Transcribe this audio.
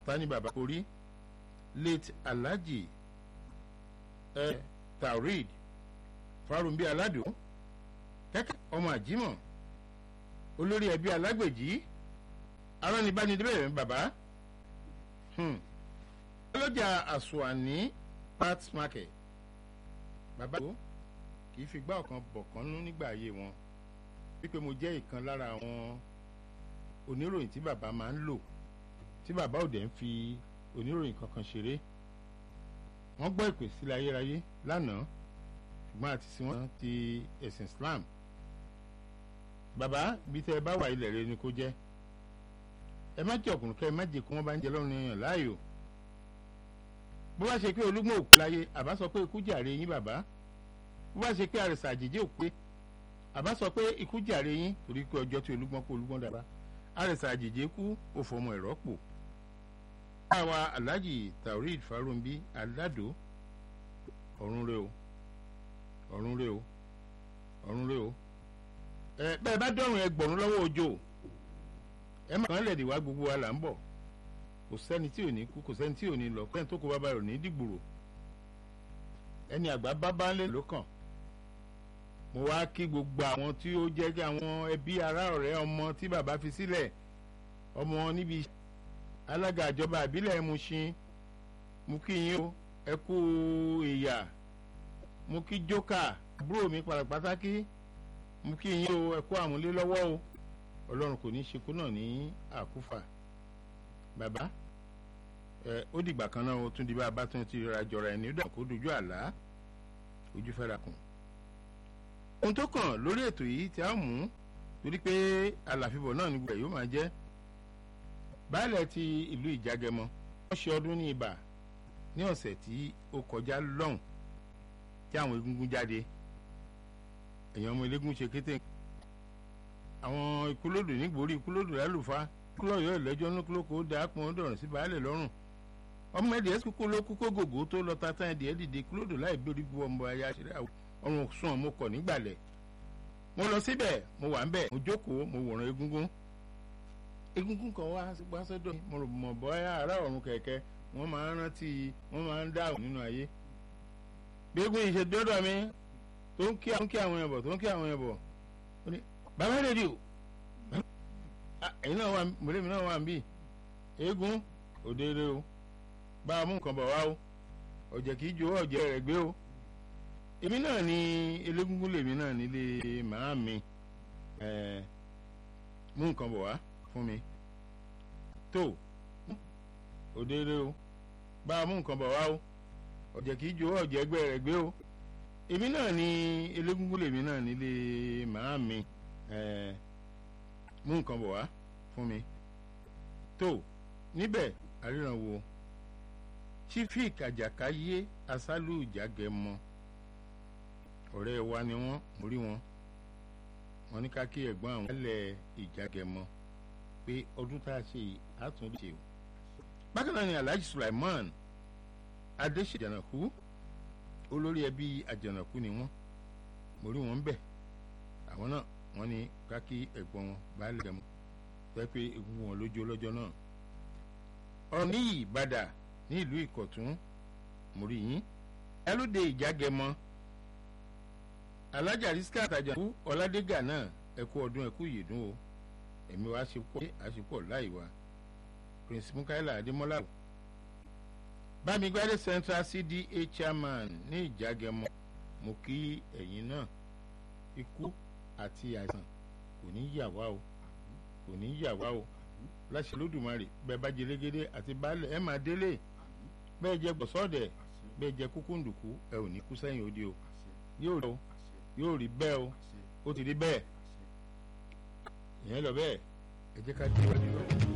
tani bàbá orí late alhaji ẹ taurid farumbi aládùn kẹ́kẹ́ ọmọ àjímọ̀ olórí ẹbí alágbèjì aránibánidébẹ̀rẹ̀ bàbá ọlọ́jà àsùnwàní parts market bàbá tó kì í fi gbá ọ̀kan bọ̀kan nú nígbà ayé wọn wípé mo jẹ́ ìkan lára àwọn oníròyìn tí bàbá máa ń lò tí bàbá òde ń fi oníròyìn kankan ṣeré wọ́n gbọ́ ìpè sílẹ̀ ayérayé lánàá ṣùgbọ́n àti sí wọn ti ẹ̀sìn Islam bàbá bí tẹ́ ẹ bá wà ilẹ̀ rẹ ni kó jẹ́ ẹ má jẹ́ ọkùnrin kẹ́ ẹ má jẹ́ kó wọ́n bá ń jẹ lọ́rùn èèyàn láàyò bó bá ṣe pé olúgbọ́n òkú láyé àbá sọ pé ikú jàre yín bàbá bó bá ṣe pé àrẹ̀sà àjèjì òpé àbá sọ pé ikú jàre yín torí pé ọjọ́ tí olúgbọ́n kó olúgbọ́n dára àrẹ̀sà àjèjì kú ó fọmọ ẹ̀rọ pò àwa alhaji taurid farumbi aládò ọ̀run rẹ o ọ̀run rẹ o ọ̀run rẹ o ẹ bẹ́ẹ̀ bá dọ̀rùn ẹgbọ̀rún lọ́wọ́ òjò ẹ má kàn lẹ̀dí wá gbogbo wa là ń bọ̀ kò sẹ́ni tí ò ní kú kò sẹ́ni tí ò ní lọ kẹ́ni tó kó bàbá rẹ̀ ní dìgbòrò ẹni àgbà bábá ńlẹ̀ ló kàn mo wá kí gbogbo àwọn tí ó jẹ́ kí àwọn ẹbí ará ọ̀rẹ́ ọmọ tí bàbá fi sílẹ̀ ọmọ níbi alága ìjọba ìbílẹ̀ Mushin mo kí yín o ẹ kú ìyà mo kí jókà àbúrò mi pàtàkì mo kí yín o ẹ kú àmúlé lọ́wọ́ o ọlọ́run kò ní í ṣekú náà ní àkúfà bàbá ẹ ó dìgbà kan náà ó tún di bá a bá tún ti ra jọra ẹni ó dà kó dojú àlá ojú fẹ́ra kùn. ohun tó kàn lórí ètò yìí tí a mú torí pé àlàfíbọ̀ náà ní gbogbo ẹ̀ yóò máa jẹ́ baálẹ̀ ti ìlú ìjágẹmọ wọ́n ṣe ọdún ní ibà ní ọ̀sẹ̀ tí ó kọjá lọ́hùn tí àwọn egungun jáde èèyàn ọmọ eléégún ṣe kété àwọn ikúlódò nígbòrí ikúlódò lálùfá kúlọ̀yọ̀ ìlẹ́jọ́ ní kúlókò ó dáa pọn dọ̀rùn sí baálẹ̀ lọ́rùn ọmọ ẹ̀dìẹ́ kúkú ló kú kó gògó tó lọ tata ẹ̀dìẹ́ dìde kúlódò láì gbórí bu ọmọ ayé àṣírí ọrùn sùn mo kọ̀ nígbàlẹ̀ mo lọ síbẹ̀ mo wà ń bẹ̀ mo jókòó mo wòran egungun egungun kan wá wá sọ́dọ̀ mo rò mọ̀ bọ́yá ará ọ̀run kẹ̀kẹ́ wọ́n máa ń rántí wọ́n máa ń dáhùn nínú ayé bí egun yìí ṣe dọ́dọ̀ mi tó ń kí àwọn ẹ̀bọ̀ tó ń kí àwọn ẹ̀bọ̀ ó ní bàbá rédíò ẹ̀yin náà wà mọ̀lẹ́mi náà wà ń bì eégún òdeere o bá a mú nǹkan bọ̀ wá o ọ̀jẹ̀ kì í jó ọ̀jẹ̀ rẹ̀ gbé o èmi náà ni elégúngún lèmi náà nílé màá mi mú nǹkan bọ̀ wá fún mi tó òdeere o bá a mú nǹkan bọ̀ wá o ọ̀jẹ̀ kì í jó ọ̀jẹ̀ ẹgbẹ́ rẹ̀ gbé o èmi náà ni elégúngún lèmi náà nílé màá mi mú nǹkan bọ̀ wá fún mi tó níbẹ̀ àríran wo chifik àjàkáyé asálù ìjàgẹmọ ọ̀rẹ́ wa ni wọ́n mo rí wọn wọ́n ní ká kí ẹ̀gbọ́n àwọn ẹlẹ́ ìjàgẹmọ pé ọdún tá a ṣe yìí á tún ṣe o bákan náà ni alhaji sulaiman adéṣèjànàkú olórí ẹbí àjànàkú ni wọ́n mo rí wọn bẹ̀ àwọn náà wọ́n ní ká kí ẹ̀gbọ́n wọn baálé gẹmọ fẹ́ pé egungun wọn lójú ọlọ́jọ́ náà ọ̀rọ̀ ní ìbàdà ní ìlú ìkọ̀tún mo rí yín ẹlóde ìjàgẹmọ alájà rísíkà àtàjàkú ọládégà náà ẹkú ọdún ẹkú ìyèdún o ẹ̀mí wa ṣe pọ̀ àṣepọ̀ láì wá prince mukaila adémọ́lá bámigbádé central cda chairman ní ìjàgẹmọ mo kí ẹ̀yin náà ikú àti àìsàn kò ní yà wá o kò ní yà wá o láṣẹ lódùmarè bẹ́ẹ̀ bá jẹ légédé àti baálẹ̀ ẹ máa délé bẹ́ẹ̀ jẹ gbọ̀sọ́ọ̀dẹ̀ bẹ́ẹ̀ jẹ kúkúndùkú ẹ ò ní kú sẹ́yìn òde o yóò rí o yóò rí bẹ́ẹ̀ o ó ti rí bẹ́ẹ̀ ìyẹn lọ bẹ́ẹ̀ ẹ jẹ́ ká dé ìwádìí lọ.